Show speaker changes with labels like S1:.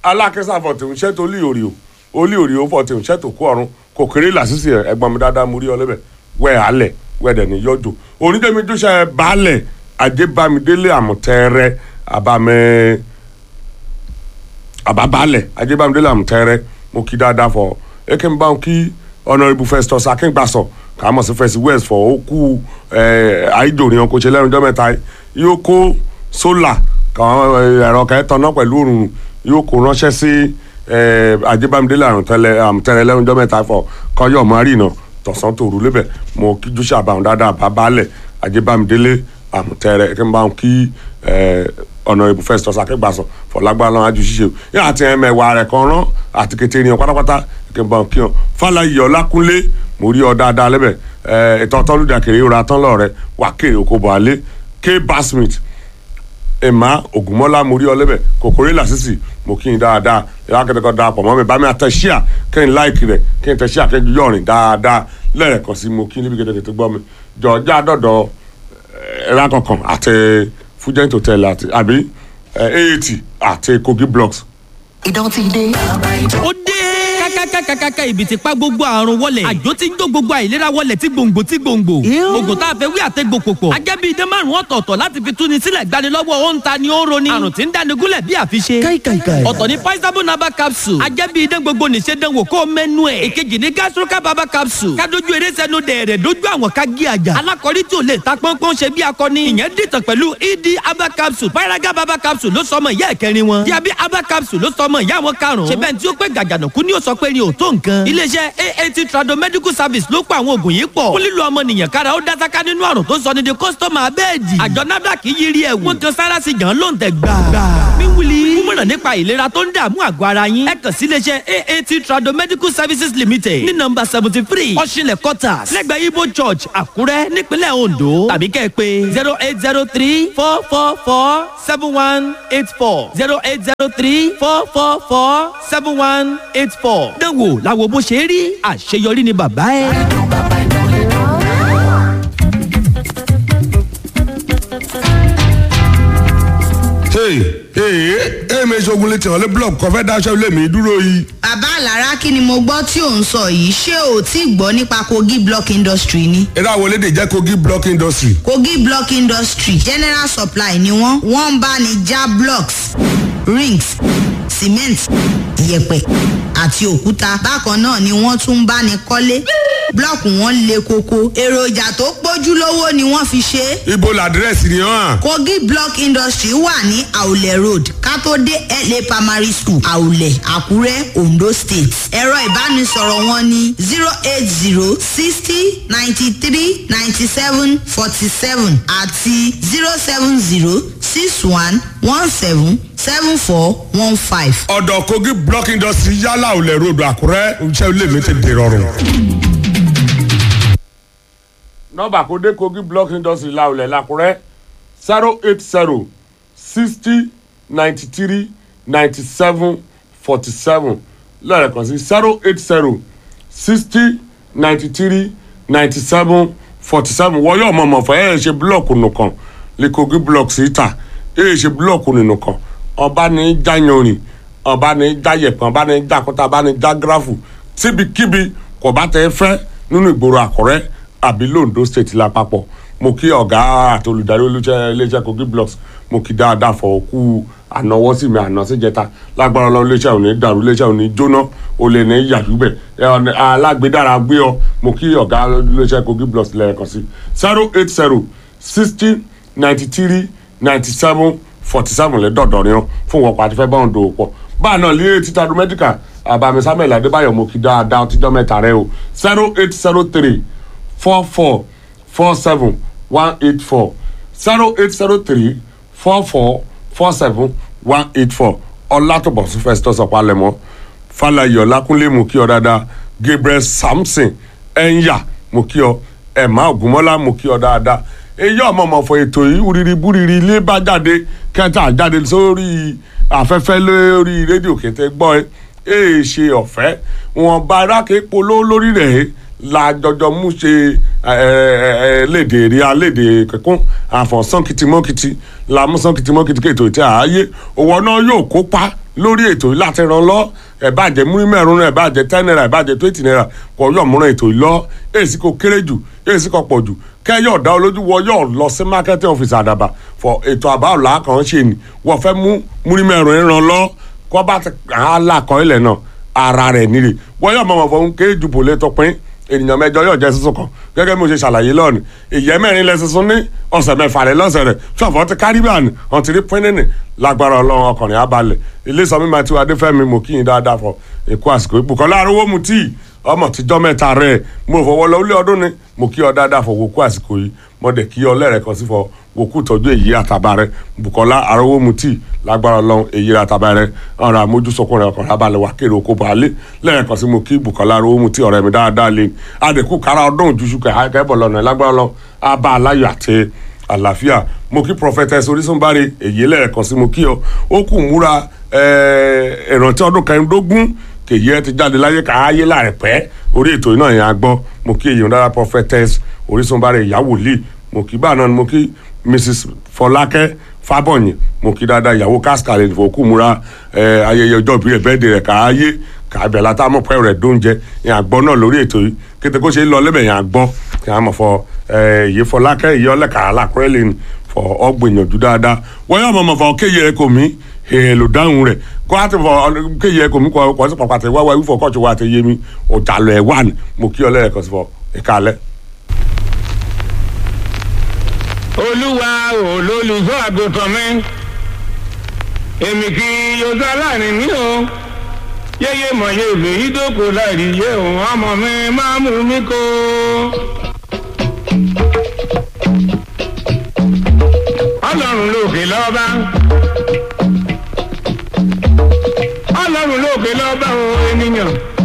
S1: alákẹ́sà fọ̀tẹ̀ ń ṣètò olí òrì o olí òrì o fọ̀tẹ̀ ń ṣètò kó ọ̀run kò kéré làṣìṣe ẹ̀gbọ́n mi dáadáa mo rí ọ lẹ́bẹ̀ wẹ̀ alẹ̀ wẹ̀ dẹ̀ ní yọjò onídẹ́mi jọ́sẹ̀ baálẹ̀ ajébámidélé àmọ̀tẹ́rẹ́ àbámẹ́ àbábálẹ̀ ajébámidélé àmọ̀tẹ́rẹ́ mo kí dáadáa fọ eke n bá wọn kí honourable festus akíngbàsọ kà á mọ̀ sí fẹ́sì west fọ ó kú àìjòrìn ọkọ̀ ṣe lẹ́nu ọjọ́ mẹ́ta yóò kó sólà kàn ẹ̀rọ kẹ́tọ̀ náà pẹ̀lú òrùn yóò kó ránṣẹ́ sí ajébámidélé àmọ̀tẹ́rẹ́ lẹ́nu ọjọ́ mẹ́ta fọ kọ́yọ̀ márìnà tọ̀sán tòru lébẹ̀ mo kí júṣà àbàwọn dáadáa àbábálẹ̀ ajébámidélé àmọ̀tẹ́rẹ́ eke n bá wọn kí honourable festus akíngbàsọ fọlágbá lọ́wọ́ ajú ṣíṣe yín àti ẹ̀mẹ̀wà rẹ̀ kan rán àti kété ènìyàn pátápátá kí n bá kí ọ fàlàyé ọlákúnlé mo rí ọ dáadáa lẹ́bẹ̀ ẹ̀ ìtọ́ tọ́lùdà kéré ìrora tán lọ́rẹ́ wà kéré oko bọ̀ alẹ́ k basmith emma ogunmọ́lá mo rí ọ lẹ́bẹ̀ kòkòrè làṣìṣì mo kí n dáadáa ìyá akẹ́kọ̀ọ́ dáa pọ̀ mọ́ mi bá mi àtẹ ṣíà kí n láìkì rẹ̀ kí n tẹ ṣíà kí n yọrin dáadáa lẹ́ẹ̀kan sí mo kí níbi gẹ́gẹ́ tó gbọ́ mi jọ̀ọ́jà dọ̀dọ̀ ẹ̀rọ akọ̀kan àti fújẹ́ǹtì hotel àti àbí aat àti kogi blocks
S2: ìdán ti dé.
S3: ó dé kákákákákáká ibi tí pa gbogbo àrùn wọlé àjò tí ń jó gbogbo àìlera wọlé tí gbòǹgbò tí gbòǹgbò oògùn tá a fẹ́ wí àtẹ́gbò pòpọ̀ ajẹ́bí idán márùn ọ̀tọ̀ọ̀tọ̀ láti fi túni sílẹ̀ gbanilọ́wọ́ ó ń ta ni ó ń roni àrùn tí ń dáni gúnlẹ̀ bí àfiṣe
S2: káìkàìkàì.
S3: ọ̀tọ̀ ní paisabo naba capsule ajẹ́bí idán gbogbo nìṣe dánwò kó mẹ́nu ẹ̀ èkejì ní gastroca baba capsule kádojú eré sẹ́nu dẹ̀rẹ̀ dojú àwọn ká gé àjà alákọ̀rí tí ò lè ta pọ́npọ́n ṣe bí akọni ìyẹn dìtàn pẹ̀lú ed aba capsule paraga baba capsule ló sọmọ ìyá ẹ̀kẹrin wọn diabi aba capsule ló sọmọ ìyá wọn karùn-ún ṣe bẹ́ẹ̀ tí ó pẹ́ gàjànàkú ni ó sọ pé ni ò tó nǹkan iléeṣẹ́ aat trado medical service ló pa àwọn oògùn yìí pọ̀ fún lílo ọmọnìyàn kára ó dásáká nínú àrùn tó sọ ní di kọ́sítọ́mà abẹ́ẹ̀dì àjọ nafdac yí rí ẹ̀wù wọn kan sára sí jàn ló ń tẹ̀ gbà. míwúli kúmọ̀ràn nípa ìlera tó ń dààmú àgọ́ ara yín ẹ kàn sí iléeṣẹ́ aat trado medical services limited ní nọmba seventy three ọ̀ṣinlẹ̀ quarters lẹ́gbẹ̀ẹ́ ibo church àkúrẹ́ nípínlẹ̀ ondo tàbí kẹ́ ẹ pé zero eight zero three four four four seven one eight four zero eight zero three four four four seven one eight four. dánwò làwọn bó ṣe rí àṣeyọrí ni bàbá ẹ.
S1: hey hey hey mi ṣogun létí ọ̀lẹ́ blọọkù kan fẹ́ dáṣẹ́ ilé mi dúró yìí.
S4: bàbá àlàrá kí ni mo gbọ́ tí ò ń sọ yìí ṣé o ti gbọ́ nípa kogi block industry ni.
S1: eré àwọn elédè jẹ́ kogi block industry.
S4: kogi block industry general supply ni wọ́n wọ́n ń bá ní já blocks rings cement yẹ̀pẹ̀ àti òkúta bákan náà ni wọ́n tún ń bá ní kọ́lé blọọkù wọn le koko èròjà tó pójú lówó ni wọ́n fi ṣe é
S1: ibo làdírẹ́sì ni hàn.
S4: kogi block industry wà ní àwùlẹ̀ road kátó dé la primary school àwùlẹ̀ àkúrẹ́ ondo state ẹ̀rọ ìbánisọ̀rọ̀ wọn ní zero eight zero sixty ninety three ninety seven forty seven àti zero seven zero six one one seven seven four one five.
S1: ọ̀dọ̀ kogi block industry yálà ò lẹ̀ ròdù àkúrẹ́ iṣẹ́ ilé mi ti dèrọ̀rùn. nọ́mbà kó dé kogi block industry láwùlẹ̀ làkúrẹ́ zero eight zero sixty ninety three ninety seven forty seven lẹ́ẹ̀kan sí zero eight zero sixty ninety three ninety seven forty seven wọ́n yóò mọ̀ mọ̀ fẹ́ ẹ̀ ṣe búlọ̀kù nìkan lè kogi block síta ẹ̀ ṣe búlọ̀kù nìkan ọba ní jáyanrin ọba ní jáyẹ̀pẹ̀ ọba ní jákúta ọba ní jágráfù síbikíbi kò bá tẹ fẹ́ nínú ìgboro àkọ́rẹ́ àbí londo state lápapọ̀ mo kí ọ̀gá àti olùdarí olùṣẹ́ iléeṣẹ́ kogi blocks mo kí dáadáa fọ òkú ànáwọ́ sí mi àná síjẹta lágbára ọlọ́run iléeṣẹ́ òní dàrú iléeṣẹ́ òní jóná olè ní yàdúbẹ̀ alágbèdára gbé ọ mo kí ọ̀gá iléeṣẹ́ kogi blocks lẹ́ẹ̀kan sí zero eight zero sixty ninety three ninety seven forty seven lẹ́dọ̀dọ̀ ni wọn fún wọn pàtí fẹ́ báwọn dòwò pọ̀ báà náà lé títa domestica àbàmì samuel adébáyọ̀ mo kí dáadáa ọtíjọ́ mẹ́ta rẹ o zero eight zero three four four four seven one eight four zero eight zero three four four four seven one eight four ọlátọ̀bọ̀sùn festus ọ̀pálẹ̀mọ́ fàlàyé ọlákúnlé mo kí ọ dáadáa gabriel samson ẹ̀ńyà mo kí ọ ẹ̀má ògúnmọ́lá mo kí ọ dáadáa èyí ọmọ ọmọ fọ ètò yìí wúriri búriri ilé bá jáde kẹta jáde sórí afẹ́fẹ́ lórí rédíò kété gbọ́ ẹ èè ṣe ọ̀fẹ́ wọn bá aráàké polówó lórí rẹ̀ la jọjọ mú ṣe léde rí aléde kẹkún àfọ̀nsán kìtìmọ́kìtì la mú sán kìtìmọ́kìtì kètò ìtẹ́ ààyè òwò náà yóò kópa lórí ètò yìí láti ràn lọ ẹ̀ bá jẹ́ múrí mẹ́rin ẹ̀ bá jẹ́ ten naira ẹ̀ bá jẹ́ twenty naira kọ́ yọ̀ múra ètò yìí lọ èsì kò kéré jù èsì kò pọ̀ jù kẹ́yọ̀ dá olójú wọ yọ̀ lọ sí marketing office àdàbà fọ ètò àbá ọ̀la kan ṣe ni wọ́n fẹ́ mú múrí mẹ́rin ràn lọ kọ́ bá ti àlàkọ́ ilẹ̀ náà ara rẹ̀ nílé wọ́n yọ̀ mọ̀ fọ́ kéré jù bò lè tọpin ènìyàn mẹ́jọ yóò jẹ sísun kan gẹ́gẹ́ bí mo ṣe ṣàlàyé lọ́ọ̀nì ìyẹ́ mẹ́rin lẹ sísun ní ọ̀sẹ̀ mẹ́fà rẹ̀ lọ́sẹ̀ rẹ̀ ṣọ̀fọ̀ ti caribbean ọ̀n ti rí pínínì lágbára ọlọ́run ọkùnrin abalẹ̀ ilé sọmi máa ti wá adéfẹ́mi mo kí yín dáadáa fọ èkó àsìkò ìbùkọ́ láàrúwó mu tíì ọmọ tíjọ́ mẹ́ta rẹ̀ mo fọwọ́ lọ ilé ọdún ni mo kí ọ dáadáa fọ wòkú àsìkò yìí mo dẹ̀ kí ọ lẹ́rẹ̀ẹ́ kan sí fọ wòkú tọ́jú èyí àtàbà rẹ̀ Bùkọ́lá arówó mu tíì lágbára ọlọ́run èyí àtàbà rẹ̀ ọ̀rọ̀ àmójúsọkùn rẹ̀ ọkùnrin abalẹ̀ wà kéré oko baálé lẹ́rẹ̀ẹ́ kan sí mo kí Bùkọ́lá arówó mu tíì ọ̀rẹ́ mi dáadáa lé adẹ̀kú kára ọdún òjúṣu kẹ́bọ̀ lọ́nà lágbára ọlọ́run abá aláyọ̀ àti àlàáfíà mo kí prophetess orísunbáre èyí lẹ́ẹ̀kan sí mo kí ọ ó kù múra ìrántí ọdún kẹrìndógún kèyí ẹ ti jáde láyé káyé láìpẹ́ orí ètò iná yẹn a gbọ́ mo kí èyí dára prophetess orísunbáre ìyàwó lì mo kí báà náà ni mo kí mrs fọlákẹ́ fábọ̀yìn mo kí dáadáa ìyàwó káskàlẹ̀ ìfowókù múra ayẹyẹ ọjọ́ ìbí rẹ̀ bẹ́ẹ̀dẹ̀ rẹ̀ káyé kàbẹ̀ látàmú pẹ́ rẹ̀ dóúnjẹ yẹn àgbọ́ náà lórí ètò yìí kété kó ṣe ń lọ lẹ́bẹ̀ yẹn àgbọ́ kí a mọ̀ fọ èyí fọlákẹ́ èyí ọlẹ́ka alákùrẹ́ lè fọ ọgbìyànjú dáadáa wọ́n yóò mọ̀ fọ kéye ẹ̀ kò mí èèlò dáhùn rẹ̀ kó a ti fọ kéye ẹ̀ kò mí kọ́ sí pàpàtẹ́ wáwá wífọ̀ kọ́ọ̀tù wa ti yé mi ọ̀jàlọ̀ ẹ̀ wà ní mo kí ọlẹ́rẹ̀ kan sí fọ ẹ̀ka alẹ́.
S2: olúwa olólùfọ́ àgùntàn mi èmi kì í yọjọ aláàrin mi o yéyé mọ̀ yé òbí yìí dóko láìrí yé òun ọmọ mi máa mú mi kó. ọlọ́run lókè lọ́ba ọlọ́run lókè lọ́ba o ènìyàn.